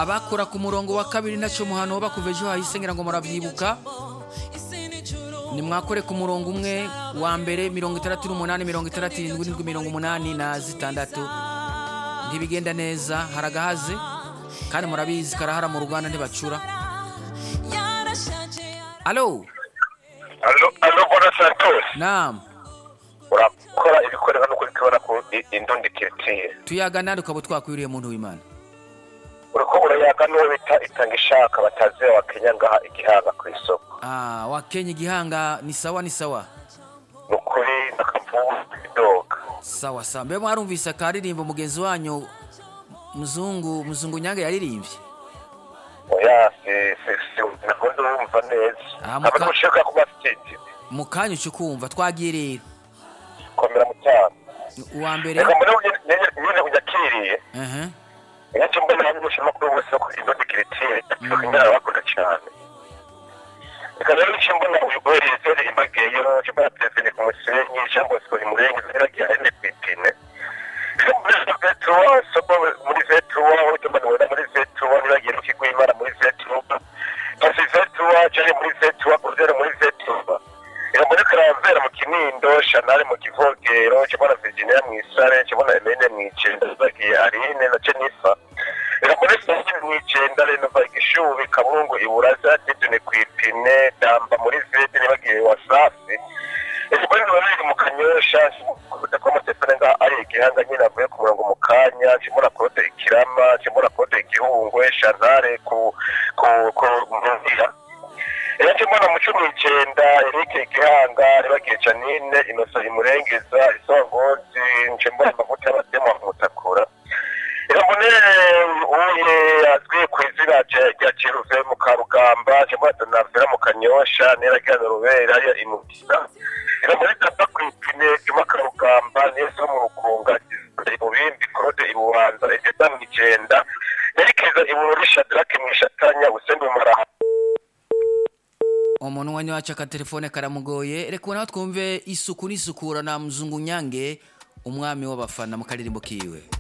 abakora ku murongo wa kabiri ntacyo muhano bakuva ejo hahise ngira ngo murabyibuka nimwakore ku murongo umwe wa mbere mirongo itandatu n'umunani mirongo itandatu irindwi irindwi mirongo umunani na zitandatu ntibigenda neza haragahaze kandi murabizi karahara mu rwanda ntibacura alo Allo, allo buona Santos. namu Urakora ibikorwa no kubikora ku indondeketiye. tuyaga nandi ukaba twakwiriye muntu w'imana Uriko urayaga n'uwo bita itanga ishaka batazi wa Kenya ngaha igihanga ku isoko. Ah, wakenya igihanga ni sawa ni sawa Ni ukuri ndakavuga idoga. sawa sawa mbe mwarumvise akaririmbo mugenzi wanyu muzungu muzungu nyange yaririmbye Oya si si si nako ndumva neza. Ah, muka- Aba nushaka kuba sitindi. mu kanya uca ukumva twagiye rero Komera mu cyaro. uwa mbere Reka mbone uyu- nyene nyene unyakiriye. Aha. Nicyo mbona hano ushima kuri ubu soko indondeketiye. Kunyara bakunda cyane. Reka rero nicyo mbona uyu gore yizere imbagiye yo cyo mbona telefone ku musenyi cyangwa se mu murenge zera rya ene ku ipine. Vetuwa soko muri vetuwa ucyo mbona wenda muri vetuwa nibagiye mu kigo imana muri vetuwa. Kasi vetuwa cyane muri vetuwa kuzera muri vetuwa. Reka mbona karavera mu kinindo shanari mu kivogero cyo mbona Virginia mu isare cyo mbona Emene mu icenda bagiye Arine na Jennifer. Rakuresa mwicenda reno vagishubi kabungu iburaza tidune kwipine damba muri vete nibagiye wasafi. Ekibari nabari mu kanyosha kuta kwa matefane nga ari igihanga nyine avuye ku murongo mu kanya kimura kote ikirama kimura kote igihungwe shazare ku ku ku mvira. Era kimwana mu cumi n'icenda Eric Gihanga nibagiye Janine Inosa Imurengeza Isongozi Nchembona Mavuta y'abatema Mutakura. Irambonere uye azwi ku izina rya- rya Kiruve mu Karugamba, Jemata Navera mu Kanyosha, Neragana Rubera ya Imutira. Irambonere Tata ku ipine, Juma Karugamba, Neza mu Rukunga, Gisele mu Bindi, Claude i Bubanza, Egeda mu Igenda, Nyarikeza i Bururi, Shadrach mu Ishatanya, Usembe mu Maraha. umuntu wanyu wacu akatelefone karamugoye reka nawe twumve isuku n'isukura na muzungu nyange umwami w'abafana mu karirimbo kiwe